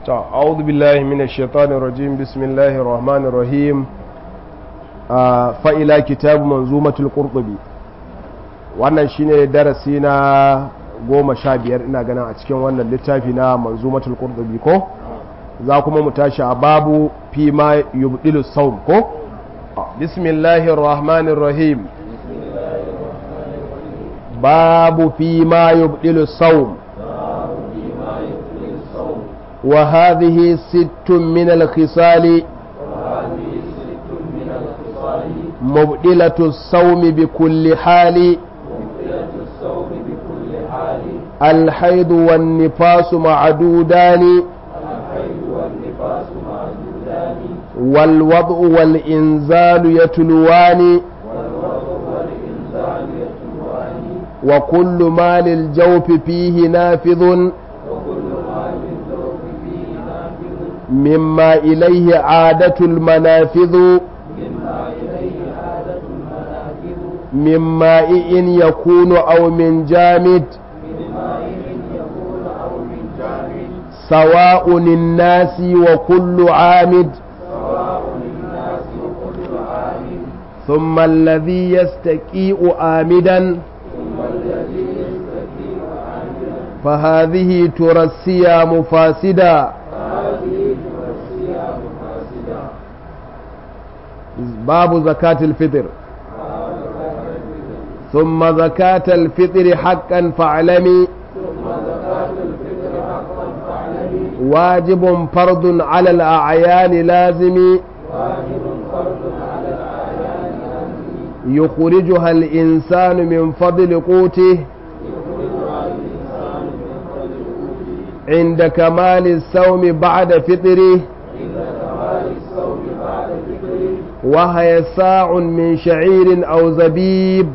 أعوذ بالله من الشيطان الرجيم بسم الله الرحمن الرحيم فإلى كتاب منظومة القرطبي wannan shine darasi na goma sha biyar ina ganin a cikin wannan littafi na manzumatul qurtubi ko za kuma mu tashi a babu fi ma yubdilu sawm ko bismillahir rahmanir rahim babu fi ma yubdilu sawm wa hadhihi sittun min al-khisali مبدلة الصوم بكل حال الحيض والنفاس معدودان والوضع والإنزال يتلوان وكل ما للجوف فيه نافذ مما إليه عادة المنافذ من ماء يكون أو من جامد سواء الناس وكل عامد ثم الذي يستكيء آمدا فهذه ترى الصيام فاسدا باب زكاة الفطر ثم زكاة الفطر حقا فاعلمي واجب فرض على الأعيان لازم يخرجها الإنسان من فضل قوته عند كمال الصوم بعد فطره وهي ساع من شعير أو زبيب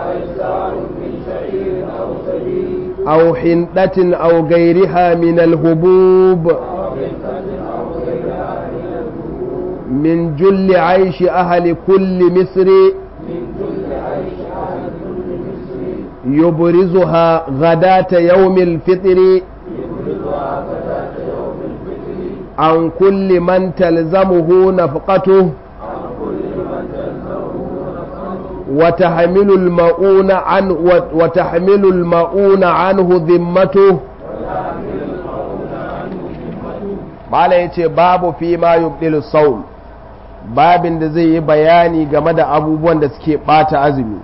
أو حنطة أو غيرها من الهبوب من جل عيش أهل كل مصر يبرزها غداة يوم الفطر عن كل من تلزمه نفقته وتحمل المؤون عنه وتحمل المؤون عنه ذمته Malam ya ce babu fi ma yubdilu saum babin da zai yi bayani game da abubuwan da suke bata azumi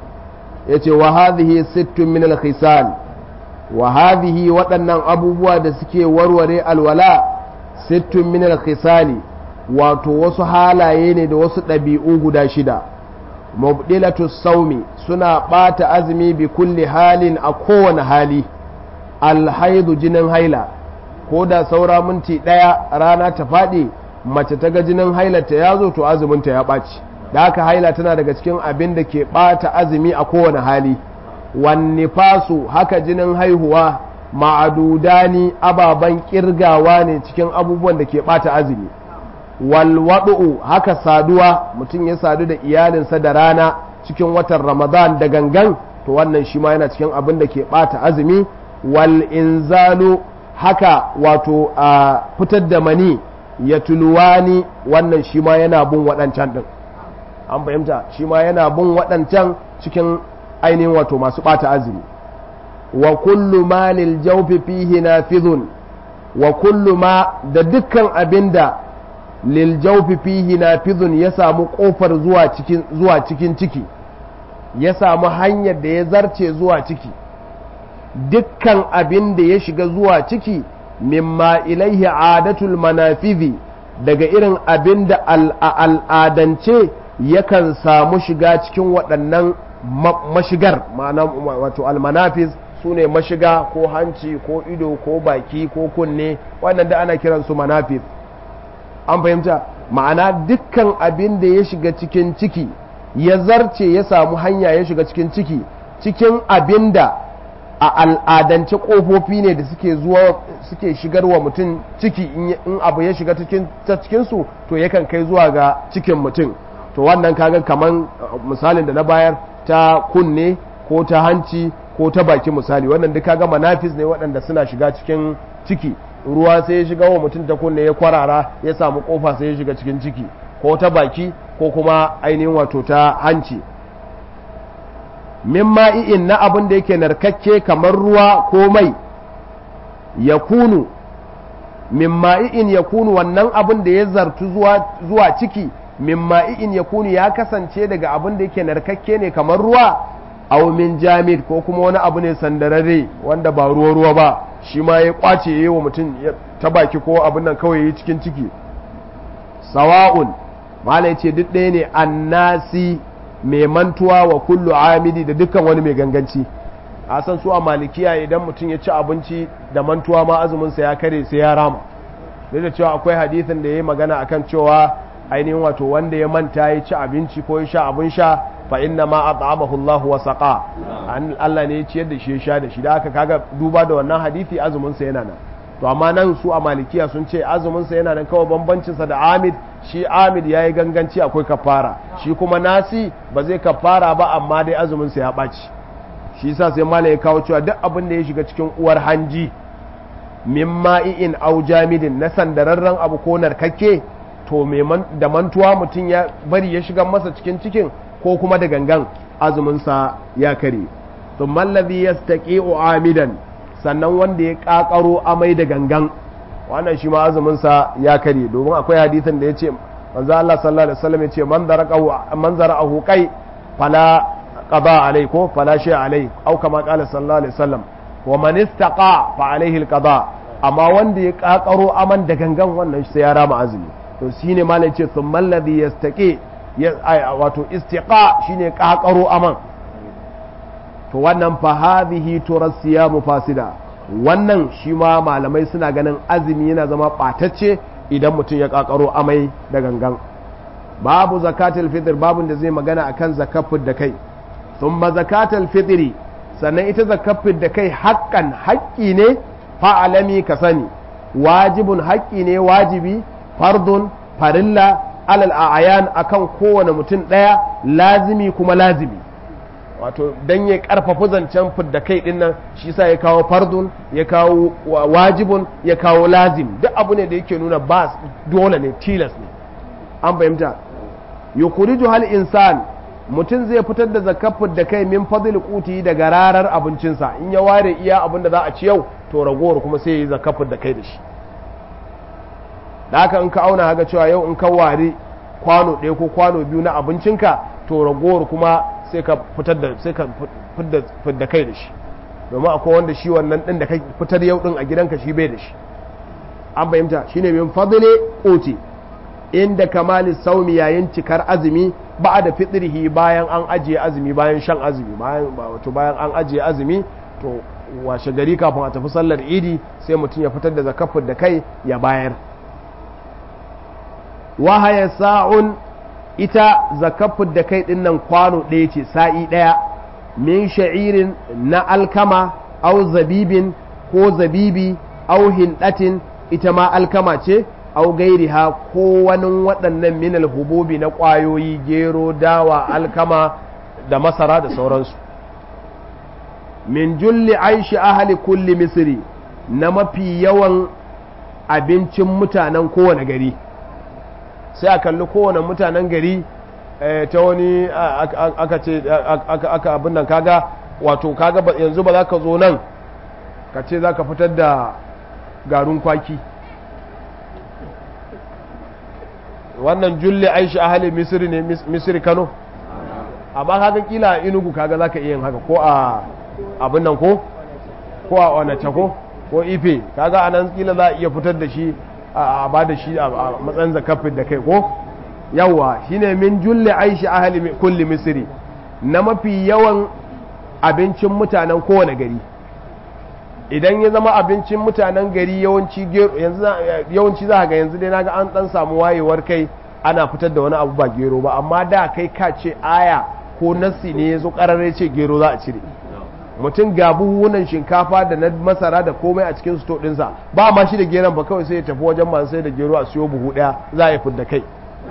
ya ce wa hadhihi sittun min al-khisal wa hadhihi waɗannan abubuwa da suke warware alwala sittun min al-khisali wato wasu halaye ne da wasu ɗabi'u guda shida mubdilatu saumi suna ɓata azumi bi kulli halin a kowane hali alhaidu jinin haila ko da saura minti ɗaya rana ta faɗi mace ta ga jinin hailata ya zo to azuminta ya ɓaci da haka haila tana daga cikin abin da ke ɓata azumi a kowane hali wanne fasu haka jinin haihuwa ma'adudani ababen kirgawa ne cikin abubuwan da ke ɓata azumi walwaɗu haka saduwa mutum ya sadu da iyalinsa da rana cikin watan ramadan da gangan to wannan shi ma yana cikin abin da ke ɓata azumi wal inzalu haka wato a fitar da mani ya tuluwani wannan shi ma yana bin waɗancan ɗin an fahimta shi ma yana bin waɗancan cikin ainihin wato masu ɓata azumi wa kullu ma lil jawfi fihi nafidhun wa kullu ma da dukkan abinda lil jawfi fihi nafidhun ya samu kofar zuwa cikin zuwa cikin ciki ya samu hanyar da ya zarce zuwa ciki dukkan abin da ya shiga zuwa ciki mimma ilaihi adatul manafidhi daga irin abin da al'adance yakan samu shiga cikin waɗannan mashigar ma'ana wato almanafiz su ne mashiga ko hanci ko ido ko baki ko kunne wannan da ana kiransu manafiz an fahimta ma'ana dukkan abin da ya shiga cikin ciki ya zarce ya samu hanya ya shiga cikin ciki cikin abin da a al'adance ƙofofi ne da suke zuwa suke shigarwa mutum ciki in abu ya shiga ta cikinsu to yakan kai zuwa ga cikin mutum to wannan kaga kaman misalin da na bayar ta kunne ko ta hanci ko ta baki misali wannan duk kaga manafis ne waɗanda suna shiga cikin ciki ruwa sai ya shiga wa mutum ta kunne ya kwarara ya samu kofa sai ya shiga cikin ciki ko ta baki ko kuma ainihin wato ta hanci min ma'i'in na abin da yake narkakke kamar ruwa ko mai ya kunu min ma'i'in ya kunu wannan abin da ya zartu zuwa ciki min ma'i'in ya kunu ya kasance daga abin da yake narkakke ne kamar ruwa aw min jamid ko kuma wani abu ne sandararre wanda ba ruwa ruwa ba shi ma ya kwace yi wa mutum ta baki ko abin nan kawai yi cikin ciki sawa'un malai ce duk ɗaya ne annasi mai mantuwa wa kullu amidi da dukkan wani mai ganganci a san su a malikiya idan mutum ya ci abinci da mantuwa ma azuminsa ya kare sai ya rama duk da cewa akwai hadithin da ya yi magana akan cewa ainihin wato wanda ya manta ya ci abinci ko ya sha abin sha fa inna ma at'amahu Allah wa saqa Allah ne ya ciyar da shi ya sha da shi da aka kaga duba da wannan hadisi azumin sa yana nan to amma nan su a malikiya sun ce azumin sa yana nan kawai bambancin sa da Amid shi Amid yayi ganganci akwai kafara shi kuma Nasi ba zai kafara ba amma dai azumin sa ya baci shi yasa sai malai ya kawo cewa duk abin da ya shiga cikin uwar hanji min ma'i'in au jamidin na sandararren abu ko narkakke to da mantuwa mutum ya bari ya shiga masa cikin cikin ko kuma da gangan azuminsa ya kare sun mallabi ya staƙi amidan sannan wanda ya ƙaƙaro amai da gangan wannan shi ma azuminsa ya kare domin akwai hadithin da ya ce manzo Allah sallallahu alaihi wasallam ya ce man zara'ahu kai fala qada alai ko fala shay alai au kama qala sallallahu alaihi wasallam wa man istaqa fa alaihi alqada amma wanda ya ƙaƙaro aman da gangan wannan sai ya rama azumi to shine malai ce thumma alladhi yastaqi wato istiqa shine kakaro aman to wannan fa hadhihi turasiyamu fasida wannan shi ma malamai suna ganin azumi yana zama ɓatacce idan mutum ya kakaro amai da gangan babu zakatul fitr babun da zai magana akan zakafin da kai thumma zakatul fitri sannan ita zakafin da kai haƙƙan haƙƙi ne fa'alami ka sani wajibun haƙƙi ne wajibi fardun farilla alal a'ayan akan kowane mutum ɗaya lazimi kuma lazimi wato dan ya karfafa zancen fidda kai din nan shi sa ya kawo fardun ya kawo wajibun ya kawo lazim duk abu ne da yake nuna ba dole ne tilas ne an fahimta yukhriju hal insan mutum zai fitar da zakar fidda kai min fadl quti daga rarar abincinsa in ya ware iya abin da za a ci yau to ragowar kuma sai ya yi zakar fidda kai da shi da haka in ka auna haka cewa yau in ka ware kwano ɗaya ko kwano biyu na abincinka to ragowar kuma sai ka fitar da sai ka fidda kai da shi domin akwai wanda shi wannan ɗin da ka fitar yau ɗin a gidanka shi bai da shi an fahimta shine min fadle quti inda kamali saumi yayin cikar azumi ba da fitrihi bayan an ajiye azumi bayan shan azumi bayan wato bayan an ajiye azumi to washe gari kafin a tafi sallar idi sai mutum ya fitar da zakafin da kai ya bayar wahaya sa'un ita zakafin da kai dinnan kwano ɗaya ce sa'i ɗaya min sha'irin na alkama au zabibin ko zabibi au hindatin ita ma alkama ce au gairiha ko wani waɗannan minal hububi na ƙwayoyi gero dawa alkama da masara da sauransu min julli aishi ahali kulli misiri na mafi yawan abincin mutanen kowane gari sai a kalli kowane mutanen gari ta wani aka ce aka abin nan kaga wato kaga yanzu ba za ka zo nan ka ce za ka fitar da garin kwaki wannan julli aishi ahali misiri ne misiri kano amma kaga kila a inugu kaga za ka iya yin haka ko a abin nan ko ko a onace ko ko ife kaga anan kila za a iya fitar da shi a ba da shi a matsayin zakafin da kai ko yawa shine min julli aishi ahli kulli misri na mafi yawan abincin mutanen kowane gari idan ya zama abincin mutanen gari yawanci yanzu yawanci za ga yanzu dai naga an dan samu wayewar kai ana fitar da wani abu ba gero ba amma da kai ka ce aya ko nassi ne yazo kararre ce gero za a cire mutum ga buhunan shinkafa da na masara da komai a cikin sto ɗinsa ba ma shi da geron ba kawai sai ya tafi wajen masu sai da gero a siyo buhu ɗaya za a yi fidda kai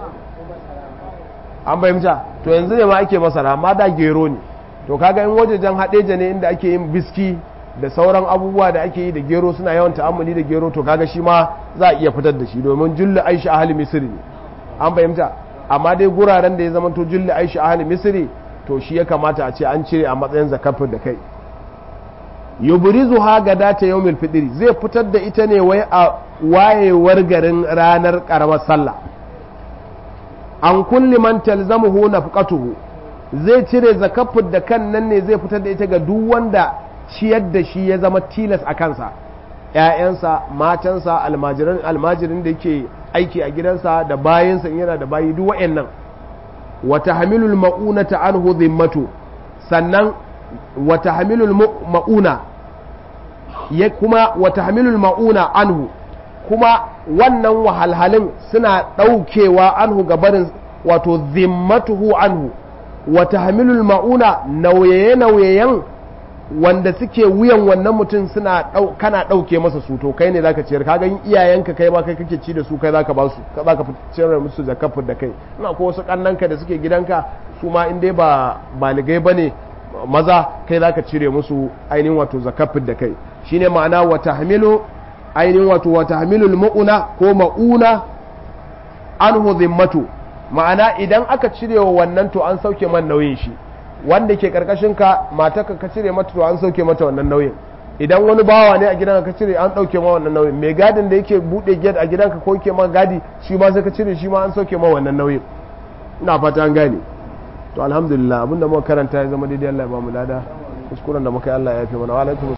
an fahimta to yanzu ne ma ake masara amma da gero ne to kaga in wajejen haɗeja ne inda ake yin biski da sauran abubuwa da ake yi da gero suna yawan ta'ammuli da gero to kaga shi ma za a iya fitar da shi domin julli aishi ahli misri ne an fahimta amma dai guraren da ya zama to julli aishi ahli misri to shi ya kamata a ce an cire a matsayin zakafin da kai yubrizu ha ga data yawmil fitri zai fitar da ita ne wai a wayewar garin ranar karamar sallah an kulli man talzamuhu nafqatuhu zai cire zakafin da kan nan ne zai fitar da ita ga duk wanda ciyar da shi ya zama tilas a kansa ‘ya'yansa matansa almajirin almajirin da yake aiki a gidansa da bayansa yana da bayi duk wa'yannan wata hamilul ma'una ta anhu zimmatu sannan wata hamilul ma'una ya kuma wata hamilul ma'una anhu kuma wannan wahalhalin suna ɗaukewa anhu gabarin wato zimmatuhu anhu wata hamilul ma'una nauye-nauyeyen wanda suke wuyan wannan mutum suna kana ɗauke masa su to kai ne zaka ciyar ka ga iyayenka kai ma kai kake ci da su kai zaka ba su ka zaka ciyar musu zakafin da kai ina ko wasu kannanka da suke gidanka su ma in dai ba baligai bane maza kai zaka cire musu ainihin wato zakafin da kai shine ma'ana wa tahmilu ainihin wato wa tahmilul mauna ko mauna anhu dhimmatu ma'ana idan aka cire wa wannan to an sauke man nauyin shi wanda ke karkashin ka matarka ka cire mata to an sauke mata wannan nauyin idan wani bawa ne a gidanka ka cire an dauke ma wannan nauyin mai gadin da yake bude gate a gidanka ko yake ma gadi shi ma sai ka cire shi ma an sauke ma wannan nauyin ina fata an gane to alhamdulillah abinda muka karanta ya zama daidai Allah ya ba mu lada kuskuren da muka yi Allah ya yafe mana wa alaikum